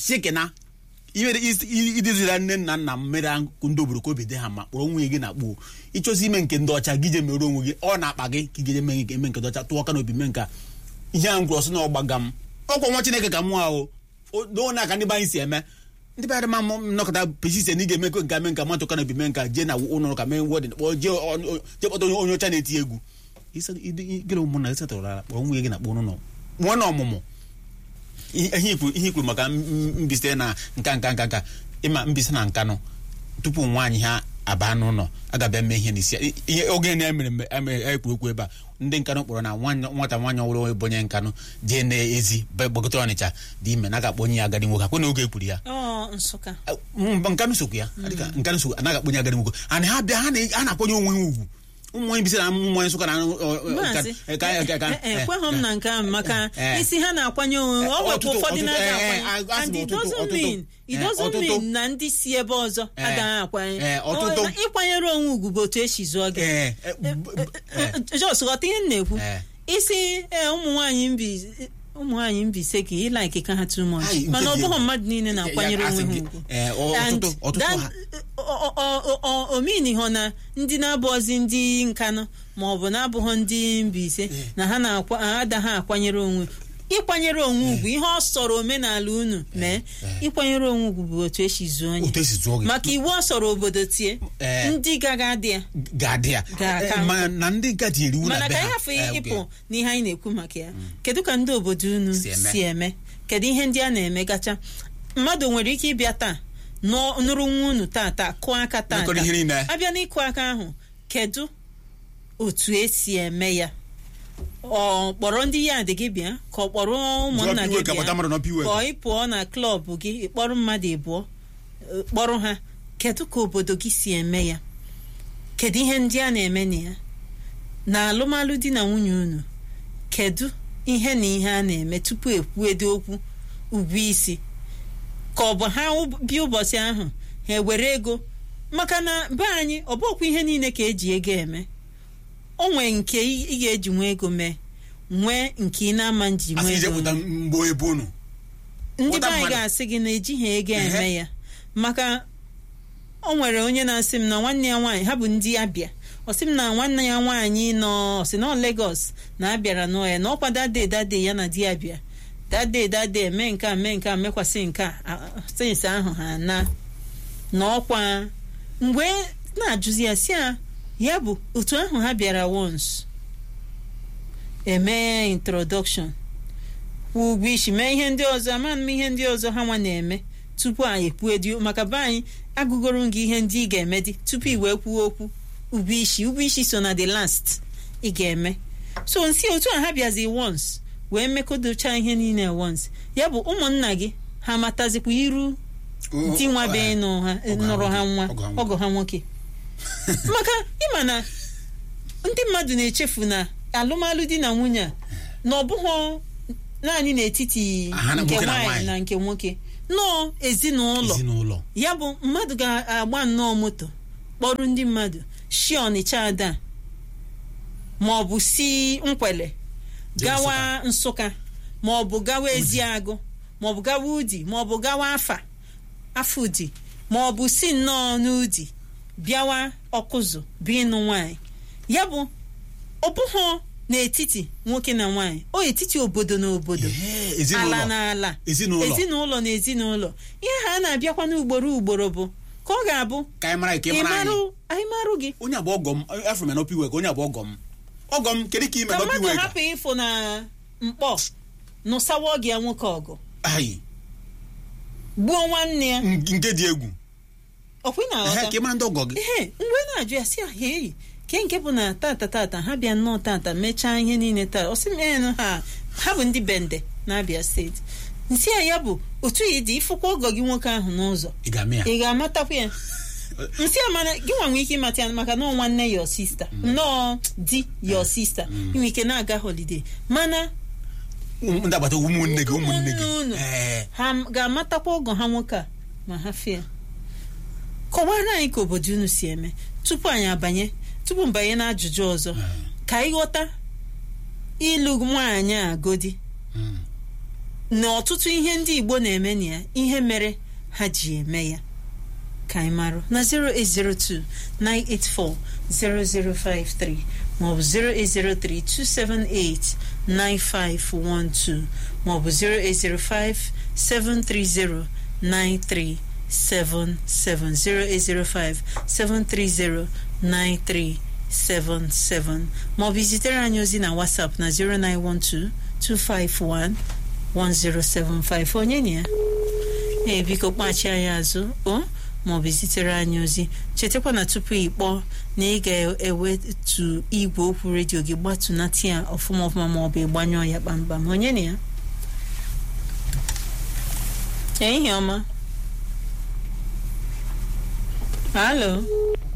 shikina iwere iduzira nne na nna m mere ndị obodo ka obi dị ha ma kpọrọ nwunye gị na kpuo ịchọzi ime nke ndị ọcha gị je mere onwe gị ọ na-akpa gị ka ị ga eme nke eme nke ndị ọcha tụọ aka n'obi mee nka ihe a ngwụrụ ọsọ na ọgbaga m ọkwa nwa chineke ka mụ ahụ n'one aka ndị be anyị si eme ndị be anyị ma nnọkọta pesisen ị ga-eme nke ame nka matụ ka n'obi mee nka jee na ụlọ ụka mee ngwọ dị kpọọ jee jee kpọta onye ọcha na-eti egwu gịrị ụmụnna gị setụrụ ala kpọrọ nwunye gị na kpọọ n'ụlọ nwa na ọmụmụ ihe ikwuru maka mbise na nka nka nka nka ịma mbise na nkanụ tupu nwaanyị ha aba n'ụlọ agabịa mee ihe n'isi ihe oge na-emere emere ekwu okwu ebe a ndị nkanụ kpọrọ na nwata nwaanyị ọhụrụ bụ onye nkanụ jee n'ezi gbagote ọnịcha dị ime na ga-akpọ onye ya agadi nwoke akwe na oge ekwuru ya nkanụ sokwu ya nkanụ sokwu anaghị akpọ onye agadi nwoke ana ha bịa ha na-akpọnye onwe ha ugwu ụmụnye bisi na mmụnye nsụka na ekweghị m na nke ahụ maka isi ha na-akwanye onwe ọ nwekwa ụfọdụ na-aga akwanye and it doesn't mean it doesn't mean na ndị si ebe ọzọ agaghị akwanye ịkwanyere onwe ugwu bụ otu esi zụọ gị jos ghọta ihe m na-ekwu isi ụmụ nwaanyị mbi ụmụ nwaanyị mbise ka ịlaiki ka ha too much mana ọ bụghị mmadụ niile na-akwanyere onwe ha ugwu omini hụ na ndị na-abụghịzi ndị nkanụ ma ọ bụ na-abụghị ndị mbise na ha na-adaghị akwanyere onwe ịkwanyere onwe ugwu ihe ọ sọrọ omenala unu mee ịkwanyere onwe ugwu bụ otu esi zuo onye maka iwu ọ sọrọ obodo tie ndị gaga adị ya mana ka anyị hafụ ịpụ n'ihe anyị na-ekwu maka ya kedu ka ndị obodo unu si eme kedu ihe ndị a na-eme gacha mmadụ nwere ike ịbịa taa nụrụ nwa unu taa taa kụọ aka taa abịa n'ịkụ aka ahụ kedu otu esi eme ya ọ kpọrọ ndị ya dị gị bịa ka ọ kpọrọ ụmụnna gị bịa ka ị pụọ na klọb gị ịkpọrọ mmadụ ịbụọ kpọrọ ha kedu ka obodo gị si eme ya kedu ihe ndị a na-eme na ya na alụmalụ di na nwunye unu kedu ihe na ihe a na-eme tupu ekwuedo okwu ugwu isi ka ọ bụ ha bịa ụbọchị ahụ ha ewere ego maka na be anyị ọ bụkwa ihe niile ka eji ego eme o nwee nke ị ga-eji nwa ego mee nwee nke ị na-ama nji nwa ego ndị be anyị ga-asị gị na ejighị ego eme ya maka o nwere onye na-asị m na nwanne ya nwaanyị ha bụ ndị abịa ọ sị m na nwanne ya nwaanyị nọ ọ sị na Lagos na abịara nọ ya na ọkwa dade dade ya na di ya bịa dade dade mee nke a mee nke a mekwasị nke a sayensị ahụ ha na na ọkwa mgbe na-ajụzi ya si ya ya bụ otu ahụ ha bịara once eme introduction kwụ ụgwọ isi mee ihe ndị ọzọ ama m ihe ndị ọzọ ha nwa na-eme tupu anyị ekwuedio maka be anyị agụgoro gị ihe ndị ị ga-eme dị tupu ị wee kwuo okwu ụgwọ isi ụgwọ isi so na the last ị ga-eme so nsi otu a ha bịazi once wee mekọdocha ihe niile once ya bụ ụmụnna gị ha matazikwa iru di nwa be nụrụ ha nwa ọgọ ha nwoke maka ịma na ndị mmadụ na-echefu na alụmalụ di na nwunye a na ọ bụghị naanị n'etiti nke nwaanyị na nke nwoke nnọọ ezinụlọ ya bụ mmadụ ga-agba nnọọ moto kpọrọ ndị mmadụ shi ọnịcha ada ma ọ bụ si nkwele gawa nsụka ma ọ bụ gawa eziagụ ma ọ bụ gawa udi ma ọ bụ gawa afa afọ udi ma ọ bụ si nnọọ n'udi bịawa ọkụzụ bụ ịnụ nwaanyị ya bụ ọ bụghị n'etiti nwoke na nwaanyị o etiti obodo na obodo ala na ala ezinụlọ na ezinụlọ ihe ha na-abịakwa n'ugboro ugboro bụ ka ọ ga-abụ anyị marụ gị onye abụ ọgọ m afọ m na opi wek onye abụ ọgọ m ọgọ m kedu ka ime ka mmadụ hapụ ịfụ na mkpọ nụsawa gị ya nwoke ọgụ gbuo nwanne ya nke dị egwu ọkwa na aghọta ka ịmara ndị ọgọ gị ee mgbe na-ajụ ya si ahịa eyi ke nke bụ na tata tata ha bịa nnọọ tata mechaa ihe niile taa ọ sị m ee ha ha bụ ndị bende na-abịa steeti nsị ya ya bụ otu yi dị ịfụkwa ọgọ gị nwoke ahụ n'ụzọ ị ga-amatakwa ya nsị ya mana gị nwa nwee ike ịmata ya maka na nwanne your sister nnọọ di your sister inwe ike na-aga holiday mana ndị agbata ụmụnne gị ụmụnne gị unu ha ga-amatakwa ọgọ ha nwoke a ma ha fịa kọwara anyị ka obodo unu si eme tupu anyị abanye tupu mbanye na ajụjụ ọzọ ka anyị ghọta ịlụ nwaanyị agodi na ọtụtụ ihe ndị igbo na-eme na ya ihe mere ha ji eme ya ka anyị marụ na 08029840053 maọbụ 08032789512 maọbụ 08057309377 08057309377 maọbụ zitere anyị ozi na WhatsApp na 09122511075 onye na ya ee biko kpachi anyị azụ o maọbụ zitere anyị ozi chetakwa na tupu ị kpọọ na ị ga-ewetu igwe okwu redio gị gbatunata ya ọfụma ọfụma maọbụ ịgbanyụọ ya kpamkpam onye na ya ehihie ọma halo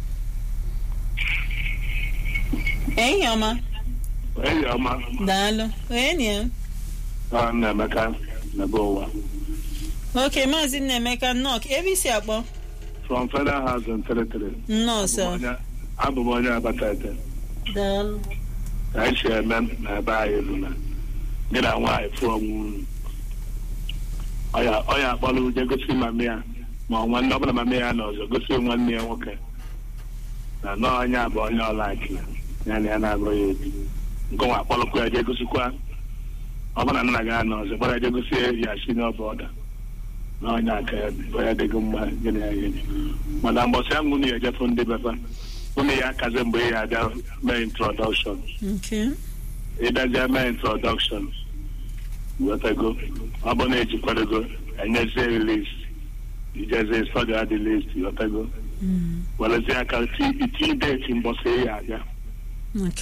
ehihie ọma Enyi ọma daalụ onye na ya ọ na-emeka n'ebe ụwa oke maazị nnaemeka nnọọ ebe isi akpọ from Federal House in Territory. nnọọ sọ Abụ m onye Abatete daalụ ka anyị si eme n'ebe anyị bụ na gị na nwaanyị fụọ onwe unu ọ ya akpọrọ uje gosi mami ya ma ọ nwanne ọbụla mami ya na ọzọ gosi nwanne ya nwoke na nọọ onye a bụ onye ọlaiki ya na ya na-agụ ya ebi nke nwa akpọrọkwa ya jee gosikwa ọbụla nna gị na ọzọ gbara jee gosi ya si n'ọbụ ọda na onye aka ya dị onye dịghị mma gị na ya gịnị mana mbọsị ahụ unu ya ejefu ndị befa unu ya akazi mgbe ị ga-abịa mee introdọkshọn nke ịbịazie mee introdọkshọn wetago ọ bụ na ejikwadogo enyezie list ijezie stọdi adị list wetago werezie aka iti deti mbọsị ị ga-abịa nke